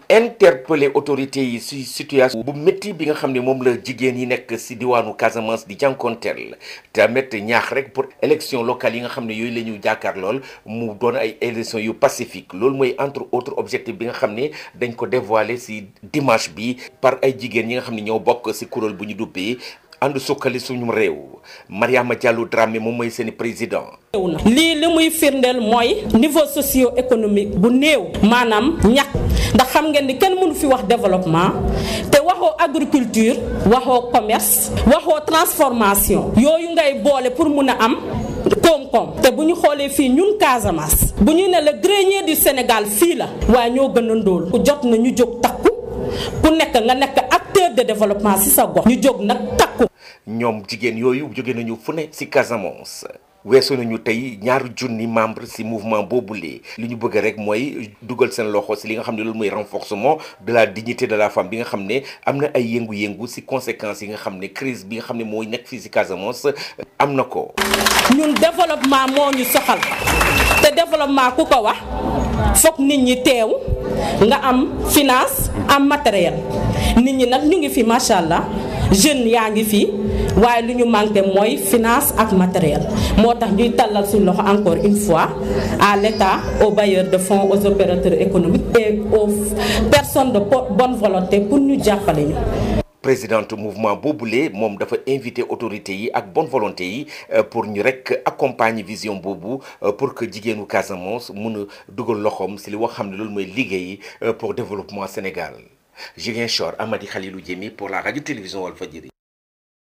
interpeller autorités yi ci situation bu métti bi nga xam ne moom la jigéen yi nekk ci diwaanu Casamance di jànkonteel tamit ñaax rek pour élection locale yi nga xam ne yooyu la ñu jàkkaar lool mu doon ay élections yu pacifique loolu mooy entre autres objectif bi nga xam ne dañ ko dévoiler ci dimanche bi par ay jigéen yi nga xam ne ñoo bokk ci kuréel bu ñu duppee ànd sukkali suñu réew Mariama Diallo Dramé moom mooy seeni président lii li muy firndeel mooy niveau socio économique bu néew maanaam ñàkk ndax xam ngeen ni kenn mënu fi wax développement te waxoo agriculture waxoo commerce waxoo transformation yooyu ngay boole pour mun a am koom-koom te bu ñu xoolee fii ñun Casamance bu ñu ne le grenier du Sénégal fii la waaye ñoo gën a ndóol ku jot na ñu jóg takku ku nekk nga nekk acteur de développement ci sa gox ñu jóg nag takku ñoom jigéen yooyu jóge nañu fu ne ci Casamance weesu nañu tey ñaari junni membre ci mouvement boobule li ñu bëgg rek mooy dugal seen loxo ci li nga xam ne loolu mooy renforcement de la dignité de la femme bi nga xam ne am na ay yëngu-yëngu ci conséquences yi nga xam ne crise bi nga xam ne mooy nekk fii ci Casamance am na ko. ñun développement moo ñu soxal te développement ku ko wax fokk nit ñi teew nga am finance am matériel nit ñi nag ñu ngi fi macha allah jeunes yaa ngi fi. waaye lu ñu manqué mooy finance ak matériel moo tax ñuy tàllal suñu loxo encore une fois à l'État aux bailleurs de fonds aux opérateurs économiques et aux personnes de bonne volonté pour ñu jàppale ñu. présidente mouvement boobule moom dafa invité autorités yi ak bonne volonté yi pour ñu rek accompagner vision boobu pour que jigéenu Casamance mun a dugal loxoom si li wax xam ne loolu mooy liggéey pour développement Sénégal Ziguinchor Amady Khalilou Diémé pour la radio télévision Walfadjri